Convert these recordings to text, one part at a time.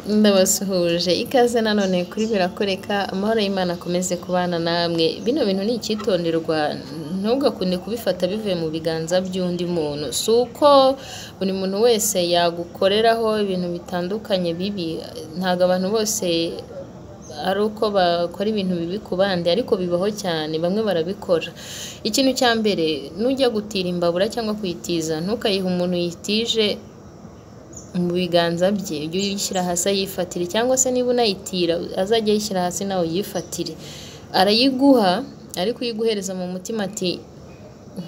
ndabasuhuje ikaze nanone kuri birakoreka amahoro y'Imana akomeze kubana namwe bino bintu ni icyitonderwa ntugakunde kubifata bivuye mu biganza by'undi muntu si uko buri muntu wese yagukoreraho ibintu bitandukanye bibi ntabwo abantu bose ari uko bakora ibintu bibi ku bandi ariko bibaho cyane bamwe barabikora ikintu cya mbere nujya gutira imbabura cyangwa kuyitiza ntukayihe umuntu yitije mu biganza bye ujye uyishyira hasi ayifatire cyangwa se niba unayitira azajya ayishyira hasi nawe uyifatire arayiguha ariko uyiguhereza mu mutima ati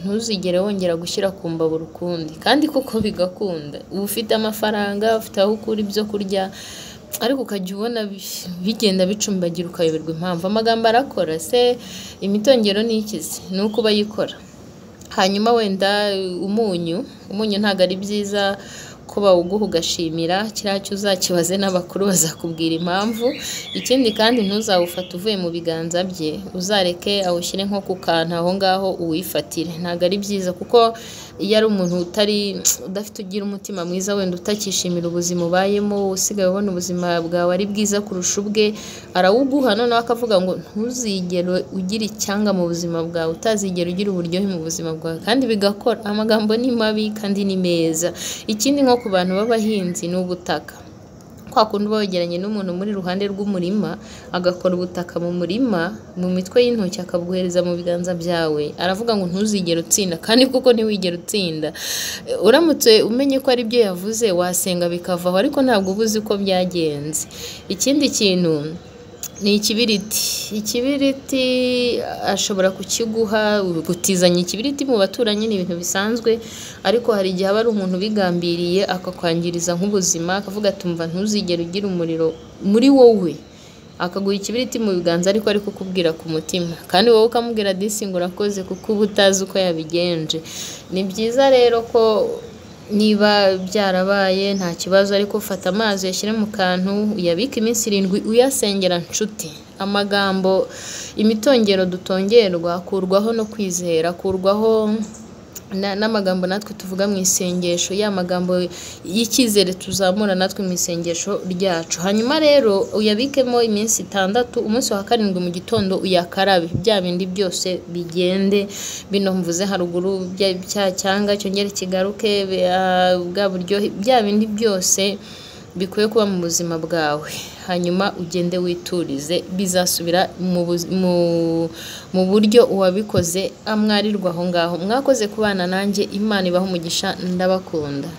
ntuzigere wongera gushyira ku mbabura ukundi kandi kuko bigakunda uba ufite amafaranga ufite aho ukura ibyo kurya ariko ukajya ubona bigenda bicumbagira ukayoberwa impamvu amagambo arakora se imitongero ni ikizi ni uko ubayikora hanyuma wenda umunyu umunyu ntabwo ari byiza ko bawuguha ugashimira kiriya cyo uzakibaze n'abakuru bazakubwira impamvu ikindi kandi ntuzawufate uvuye mu biganza bye uzareke awushyire nko ku kantu aho ngaho uwifatire ntabwo ari byiza kuko iyo ari umuntu utari udafite ugira umutima mwiza wenda utakishimira ubuzima ubayemo usigaye ubona ubuzima bwawe ari bwiza kurusha ubwe arawuguha noneho akavuga ngo ntuzigere ugira icyanga mu buzima bwawe utazigera ugira uburyohe mu buzima bwawe kandi bigakora amagambo ni mabi kandi ni meza ikindi nko ku bantu b'abahinzi ni ubutaka kwa kundi uba wegeranye n'umuntu muri iruhande rw'umurima agakora ubutaka mu murima mu mitwe y'intoki akabuhereza mu biganza byawe aravuga ngo ntuzigere utsinda kandi kuko ntiwigere utsinda uramutse umenye ko ari byo yavuze wasenga bikavaho ariko ntabwo uba uzi uko byagenze ikindi kintu ni ikibiriti ikibiriti ashobora kukiguha gutizanya ikibiriti mu baturanyi ni ibintu bisanzwe ariko hari igihe aba ari umuntu ubigambiriye akakwangiriza nk'ubuzima akavuga atumva ntuzigere ugira umuriro muri wowe akaguha ikibiriti mu biganza ariko ari kukubwira ku mutima kandi wowe ukamubwira disinga urakoze kuko uba utazi uko yabigenje ni byiza rero ko niba byarabaye nta kibazo ariko ufata amazi uyashyire mu kantu uyabike iminsi irindwi uyasengera nshuti amagambo imitongero dutongerwa akurwaho no kwizera akurwaho n'amagambo natwe tuvuga mu isengesho ya magambo y'icyizere tuzamura natwe mu isengesho ryacu hanyuma rero uyabikemo iminsi itandatu umunsi wa karindwi mu gitondo uyakarabe bya bindi byose bigende bino mvuze haruguru cya cyanga cyongere kigaruke bwa buryohe bya bindi byose bikwiye kuba mu buzima bwawe hanyuma ugende witurize bizasubira mu buryo uwabikoze amwarirwa aho ngaho mwakoze kubana nanjye imana ibaho umugisha ndabakunda